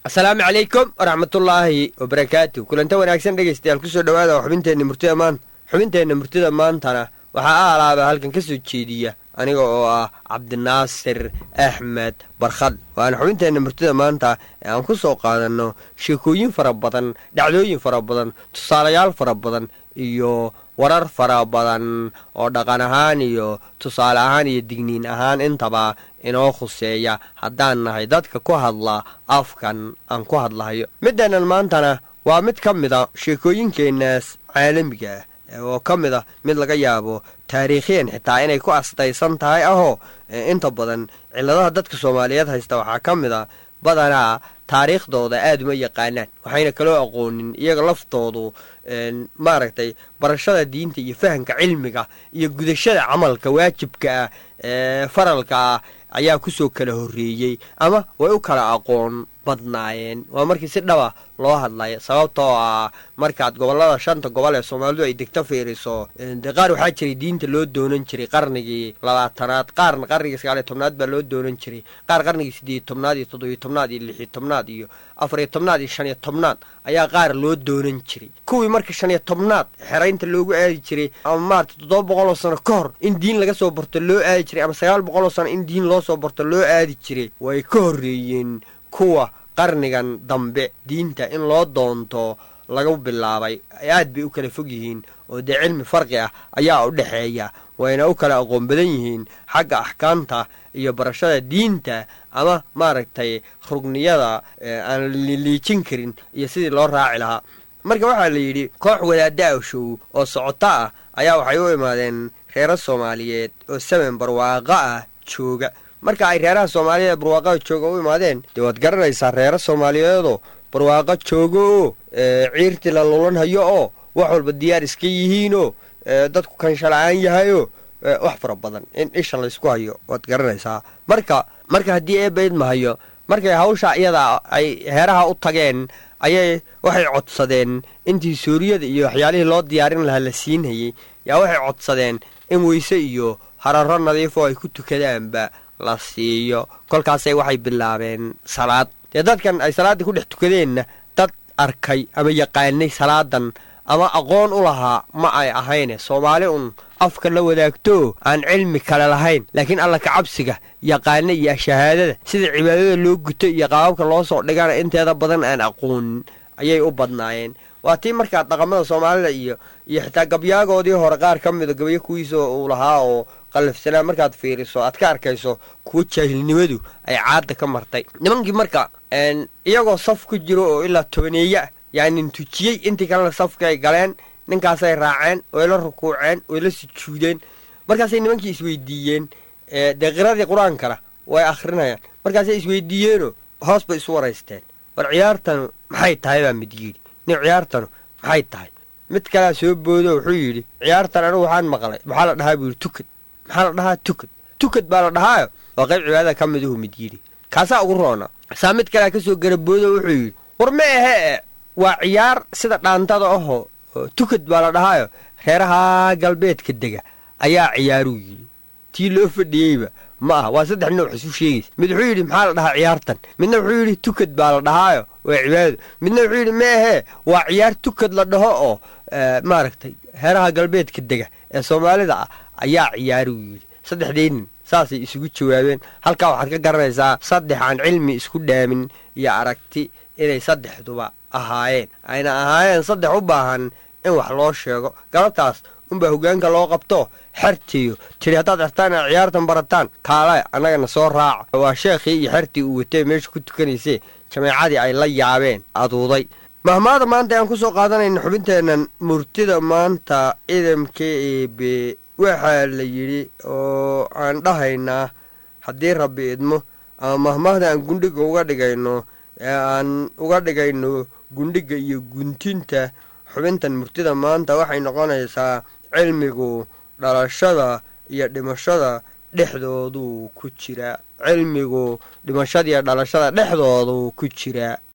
asalaamu calaykum waraxmatullaahi wabarakaatu kulanta wanaagsan dhegaystayaal kusoo dhowaada xubinteenna murtida maanta xubinteenna murtida maantana waxaa a alaaba halkan ka soo jeediya aniga oo ah cabdinaasir axmed barkhad waana xubinteenna murtida maanta ee aan ku soo qaadanno sheekooyin fara badan dhacdooyin fara badan tusaalayaal fara badan iyo warar fara badan oo dhaqan ahaan iyo tusaale ahaan iyo digniin ahaan intaba inoo khuseeya haddaan nahay dadka ku hadla afkan aan ku hadlahayo middeennan maantana waa mid ka mida sheekooyinkeennaas caalamiga ah oo ka mid a mid laga yaabo taariikhiyan xitaa inay ku astaysan tahay ahoo inta badan cilladaha dadka soomaaliyeed haysta waxaa ka mid a badanaa taariikhdooda aad uma yaqaanaan waxayna kaloo aqoonin iyaga laftoodu maaragtay barashada diinta iyo fahamka cilmiga iyo gudashada camalka waajibka ah ee faralka ah ayaa kusoo kala horreeyey ama way u kala aqoon badnaayeen waa markii si dhaba loo hadlaya sababtoo ah markaad gobollada shanta gobol ee soomaalidu ay degto fiiriso dee qaar waxaa jiray diinta loo doonan jiray qarnigii labaatanaad qaarna qarnigii sagaaliyo tobnaad baa loo doonan jiray qaar qarnigii siddeeyo tobnaad iyo toddobiyo tobnaad iyo lixiyo tobnaad iyo afariyo tobnaad iyo shaniyo tobnaad ayaa qaar loo doonan jiray kuwii marka shaniyo tobnaad xeraynta loogu aadi jiray ama maarata toddoba boqoloo sano ka hor in diin laga soo barto loo aadi jiray ama sagaal boqoloo sano in diin loo soo barto loo aadi jiray way ka horreeyeen kuwa qarnigan dambe diinta in loo doonto lagu bilaabay aad bay u kala fog yihiin oo dee cilmi farqi ah ayaa u dhexeeya wayna u kala aqoon badan yihiin xagga axkaamta iyo barashada diinta ama maaragtay rugniyada aan liijin karin iyo sidii loo raaci lahaa marka waxaa la yidhi koox wadaadda awshow oo socoto ah ayaa waxay u imaadeen reero soomaaliyeed oo samen barwaaqo ah jooga marka ay reeraha soomaaliyeed barwaaqada jooga u imaadeen dee waad garanaysaa reero soomaaliyeedoo barwaaqo joogo oo ciirtii la lulan hayo oo wax walba diyaar iska yihiinoo dadku kanshala-aan yahayoo wax fara badan in isha laysku hayo waad garanaysaa marka marka haddii eebayd mahayo markay hawsha iyada ay heeraha u tageen ayay waxay codsadeen intii suuriyada iyo waxyaalihii loo diyaarin lahaa la siinhayey yaa waxay codsadeen in weyse iyo hararo nadiifoo ay ku tukadaanba la siiyo kolkaasay waxay bilaabeen salaad dee dadkan ay salaaddii ku dhex tukadeenna dad arkay ama yaqaanay salaadan ama aqoon u lahaa ma ay ahayne soomaali un afka la wadaagtoo aan cilmi kale lahayn laakiin alla kacabsiga yaqaana iyo shahaadada sida cibaadada loo guto iyo qaababka loo soo dhigana inteeda badan aan aqoonin ayay u badnaayeen waa tii markaa dhaqamada soomaalida iyo iyo xitaa gabyaagoodii hore qaar ka mida gabyo kuwiisa uu lahaa oo qallafsanaa markaad fiiriso aad ka arkayso kuwo jaahilnimadu ay caadda ka martay nimankii marka iyagoo saf ku jiro oo ilaa tobaneeye ah yaanin tujiyey intii kalena safka ay galeen ninkaasay raaceen way la rukuuceen way la sujuudeen markaasay nimankii isweydiiyeen dee qiradii qur-aankana way akhrinayaan markaasay isweydiiyeenoo hoos bay isu waraysteen war ciyaartanu maxay tahay baa mid yidhi nin ciyaartanu maxay tahay mid kalea soo boodo wuxuu yidhi ciyaartan anigu waxaan maqlay maxaa la dhahaa buu yidhi tukad maxaa la dhahaa tukad tukad baa la dhahaayo waa qayb cibaadada ka miduhu mid yidhi kaasaa ugu roona saa mid kalea ka soo garaboodo wuxuu yidhi war ma ahee waa ciyaar sida dhaantada ahoo tukad baa la dhahaayo reeraha galbeedka dega ayaa ciyaaruu yidhi tii loo fadhiyeyba ma ah waa saddex nooc isu sheegaysa mid wuxuu yidhi maxaa la dhahaa ciyaartan midna wuxuu yidhi tukad baa la dhahaayo waa cibaadado midna wuxuu yidhi ma ahee waa ciyaar tukad la dhaho oo maaragtay reeraha galbeedka dega ee soomaalida ah ayaa ciyaaruu yidhi saddexdii nin saasay isugu jawaabeen halkaa waxaad ka garanaysaa saddex aan cilmi isku dhaamin iyo aragti inay saddexduba ahaayeen ayna ahaayeen saddex u baahan in wax loo sheego galabtaas unbaa hoggaanka loo qabto xertiiyo tidhi haddaad xertaan inaad ciyaartan barataan kaale annagana soo raaca waa sheekhii iyo xertii uu watay meesha ku tukanaysee jameecadii ay la yaabeen aduuday mahmaada maanta ayaan ku soo qaadanayna xubinteennan murtida maanta idamka eebe waxaa la yidhi oo aan dhahaynaa haddii rabbi idmo ama mahmaahda aan gundhiga uga dhigayno ee aan uga dhigayno gundhiga iyo guntinta xubintan murtida maanta waxay noqonaysaa cilmigu dhalashada iyo dhimashada dhexdooduu ku jiraa cilmigu dhimashada iyo dhalashada dhexdooduu ku jiraa